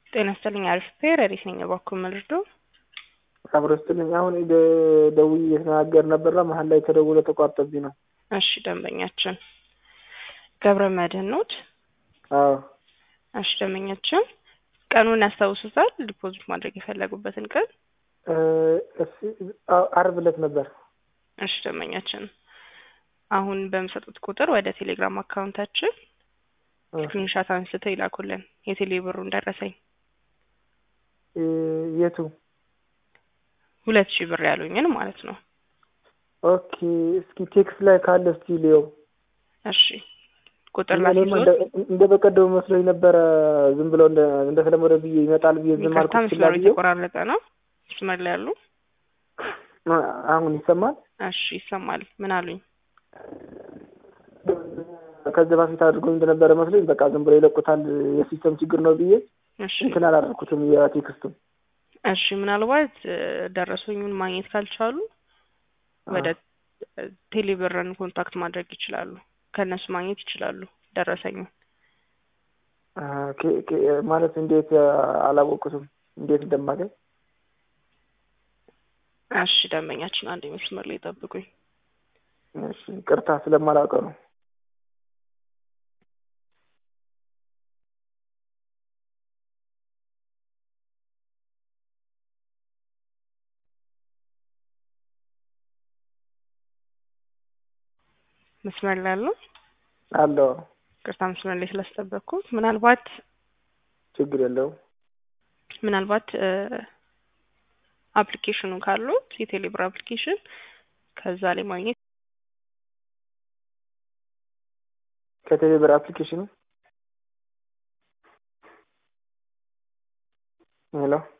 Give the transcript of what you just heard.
ጤና ይስጥልኝ። አሪፍ ፔር ሪት ነኝ። እባክዎ መልርዶ አብሮ ስትልኝ አሁን ደውዬ እየተናገር ነበርና መሀል ላይ ተደውሎ ተቋርጦብኝ ነው። እሺ ደንበኛችን ገብረ መድህን ኖት? አዎ እሺ ደንበኛችን ቀኑን ያስታውሱታል? ዲፖዚት ማድረግ የፈለጉበትን ቀን? አርብ ዕለት ነበር። እሺ ደንበኛችን አሁን በሚሰጡት ቁጥር ወደ ቴሌግራም አካውንታችን ስክሪንሻት አንስተው ይላኩልን የቴሌ ብሩን ደረሰኝ የቱ ሁለት ሺህ ብር ያሉኝን ማለት ነው። ኦኬ እስኪ ቴክስት ላይ ካለ እስቲ ሊየው። እሺ ቁጥር እኔማ ላስይዞት እንደ በቀደሙ መስሎኝ ነበረ። ዝም ብለው እንደተለመደ ብዬ ይመጣል ብዬ ዝም ይቅርታ አልኩት። መስመሩ ብዬው የተቆራረጠ ነው። መስመር ላይ ያሉ አሁን ይሰማል። እሺ ይሰማል። ምን አሉኝ? ከዚህ በፊት አድርጎኝ እንደነበረ መስሎኝ በቃ ዝም ብለው ይለቁታል የሲስተም ችግር ነው ብዬ እሺ እንትን አላደረኩትም የቴክስቱን እሺ ምናልባት እ ደረሰኙን ማግኘት ካልቻሉ ወደ ቴሌብርን ኮንታክት ማድረግ ይችላሉ። ከእነሱ ማግኘት ይችላሉ ደረሰኙን። አ፣ ኬ- ኬ- ማለት እንዴት አላወቅኩትም እንዴት እንደማገኝ እሺ ደንበኛችን አንድ መስመር ላይ ጠብቁኝ። እሺ ቅርታ ስለማላውቀው ነው። መስመር ላይ ያሉ አለው ቅርታ መስመር ላይ ስላስጠበቅኩት ምናልባት ችግር የለውም። ምናልባት አፕሊኬሽኑ ካሉት የቴሌብር አፕሊኬሽን ከዛ ላይ ማግኘት ከቴሌብር አፕሊኬሽኑ ሄሎ